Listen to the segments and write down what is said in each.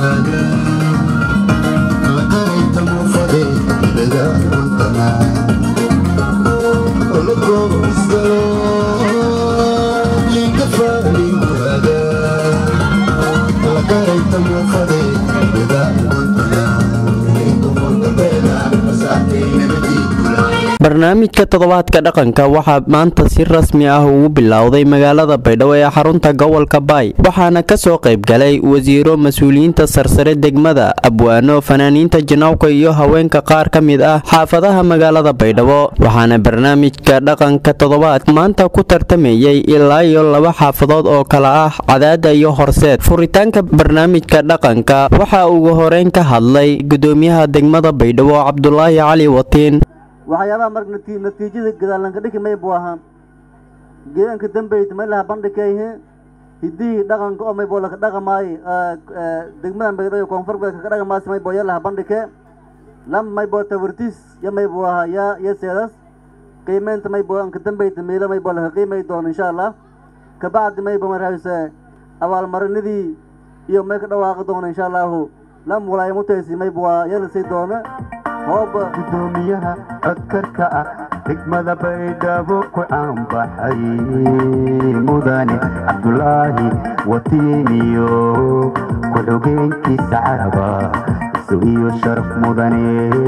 barnaamijka toddobaadka dhaqanka waxaa maanta si rasmi ah ugu bilowday magaalada baydhabo ee xarunta gobolka baay waxaana kasoo qaybgalay wasiiro mas-uuliyiinta sarsare degmada abwaano fanaaniinta janawka iyo haweenka qaar ka mid ah xaafadaha magaalada baydhabo waxaana barnaamijka dhaqanka toddobaad maanta ku tartamayay ilaa iyo laba xaafadood oo kala ah cadaada iyo horseed furitaanka barnaamijka dhaqanka waxaa ugu horeyn ka hadlay gudoomiyaha degmada baydhabo cabdulaahi cali watiin waxyaabaha marka nati natiijada gadaalanka dhiki may buu ahaa geedanka dambeyta may laha bandhigayhe hidihii dhaqanka oo may boo laka dhaqamaaye degmada baydhabo koonfur galbeed kaka dhaqamaasi may boo ya laha bandhike lam may boo tawartiis ya may buu ahaa ya ya seedas qiimeynta may boo anka dambeyta meelo may boo laka qiimay doono insha allah kabacdi may boo marahayse abaalmarinadii iyo may ka dhawaaqi doono insha allahu lam walaayo mutaysi may buu ya la sii doono gudoomiyaha codkarka ah degmada baydhabo ku caanbaxay mudane cabdulaahi watiiniyo ku-xogeenkiisa caraba isu iyo sharaf mudane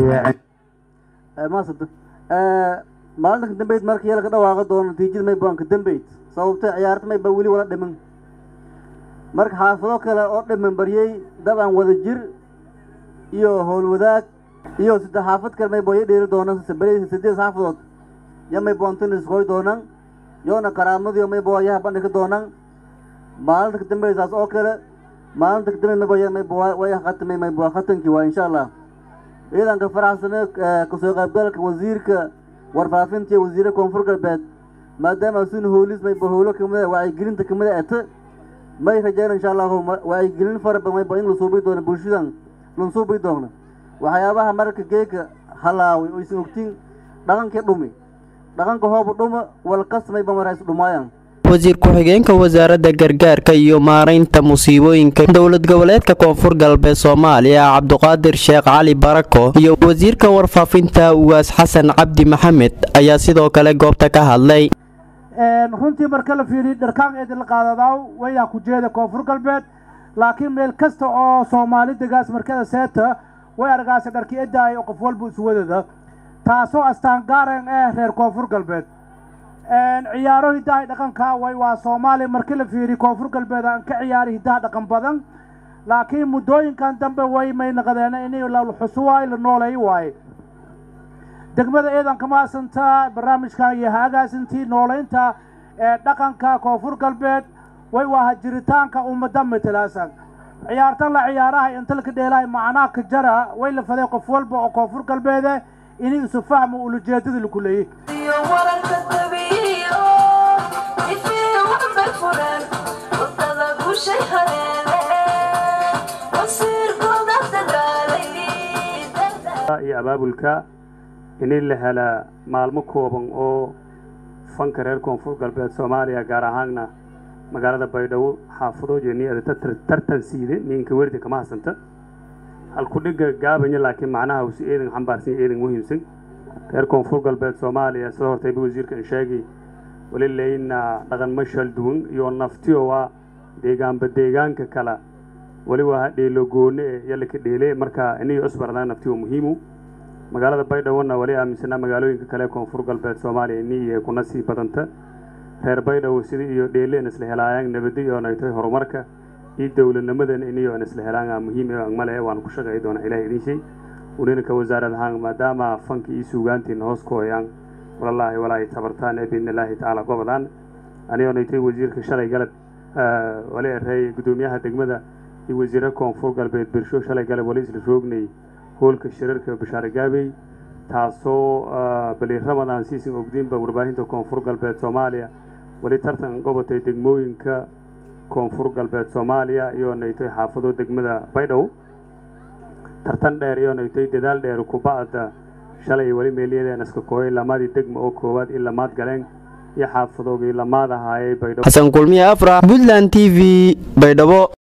maasad maalinta kadambeyd marka yala ka dhawaaqi doono natiijada may baan kadambeyd sababtay ciyaarta may ba weli wala dhiman marka xaafado kale oo dhiman baryey dabcan wada jir iyo howlwadaag iyo saddex xaafad kale may booya dheeri doonaan beri sideed xaafadood ya may boontan iskoy doonaan yoona karaamadiyo may booyaha bandhigi doonaan maalinta kadambeysaas oo kale maalinta kadambe may booya may way khatamay may boo khatankii waa insha allah ciidanka faraxsane kasoo qaybgalka wasiirka warfaafinta iyo wasiire koonfur galbeed maadaama sun hoolis may bo howlo kamida wacyigelinta kamida ete may rajeen insha allahu wacyigelin fara badan may bo in la suubi doono bulshadan lan suubi doono waxyaabaha marka geeka halaaway oo isan ogtiin dhaqankii dhumi dhaqanka hoobu dhuma walkasmay bamarays dhumaayan wasiir ku-xigeenka wasaaradda gargaarka iyo maaraynta musiibooyinka dowlad goboleedka koonfur galbeed soomaaliya cabduqaadir sheekh cali barako iyo wasiirka warfaafinta ugaas xasan cabdi maxamed ayaa sidoo kale goobta ka hadlay runtii marka la fiiriy dharkaan eedin la qaadadaaw wayaa ku jeeda koonfur galbeed laakiin meel kasta oo soomaali degaas markada seeta way argaasa dharki edaay oo qof walba iswadada taasoo astaan gaaren eh reer koonfur galbeed ciyaaro hiddaha dhaqanka way waa soomaaliya markii la fiiriy koonfur galbeed aan ka ciyaari hiddaha dhaqan badan laakiin muddooyinkan dambe way may naqdeen in la xusu waayo la nooleey waaye degmada eedan kama asantaa barnaamijkan iyo haagaasintii nooleynta ee dhaqanka koonfur galbeed way waaha jiritaanka ummadda matalaasan ciyaartan la ciyaaraha inta laka dheelahay macnaa ka jara way la faday qof walba oo koonfur galbeede inay isu fahmo ulajeedada laku leeyay iyo abaabulka in la helaa maalmo kooban oo fanka reer koonfur galbeed soomaaliya gaar ahaanna magaalada baydhabo xaafado jeniada tartan siide ninka werdi kama hasanta halkudhiga gaabanya laakiin macnaha usi eedan xambaarsan eedan muhiimsan reer koonfur galbeed soomaaliya sida hortayba wasiirkan sheegay wali leyna dhaqan mashal duwan iyo naftiyo waa deegaanba deegaanka kala wali waa dheelo goone e yalaka dheele marka inay cusbarnaa naftiyo muhiimu magaalada baydhabona wali aaminsanaa magaalooyinka kale koonfur galbeed soomaaliya inay kuna sii badanta reer baydhabo sida iyo dheeleen isla helaayaan nabadi iyo naytay horumarka iyo dowladnimadan iniyo isla helaan muhiim male waan ku shaqeey doona ilaah idin shay uninka wasaarad ahaan maadaama fanka iyo suugaantiin hoos ku hoyaan walallaahi walaahi tabartaan ee biidnillaahi tacaala gobodaan anigoo naytay wasiirka shalay galab wali erey gudoomiyaha degmada iyo wasiire koonfur galbeed birsho shalay galab wali isla roognay hoolka shirarka bashaare gaabey taasoo bali ramadan siisin ogdiinba warbaahinta koonfur galbeed soomaaliya wali tartan gobatay degmooyinka koonfur galbeed soomaaliya iyo naytay xaafado degmada baydhabo tartan dheer iyo naytay dadaal dheer kubacda shalay wali meelyadeen iska kooyay lamadii degma oo koowaad in lamaad galeen iyo xaafadoogii lamaad ahaayay baydhabo xasan kulmiye afrax puntland t v baydhabo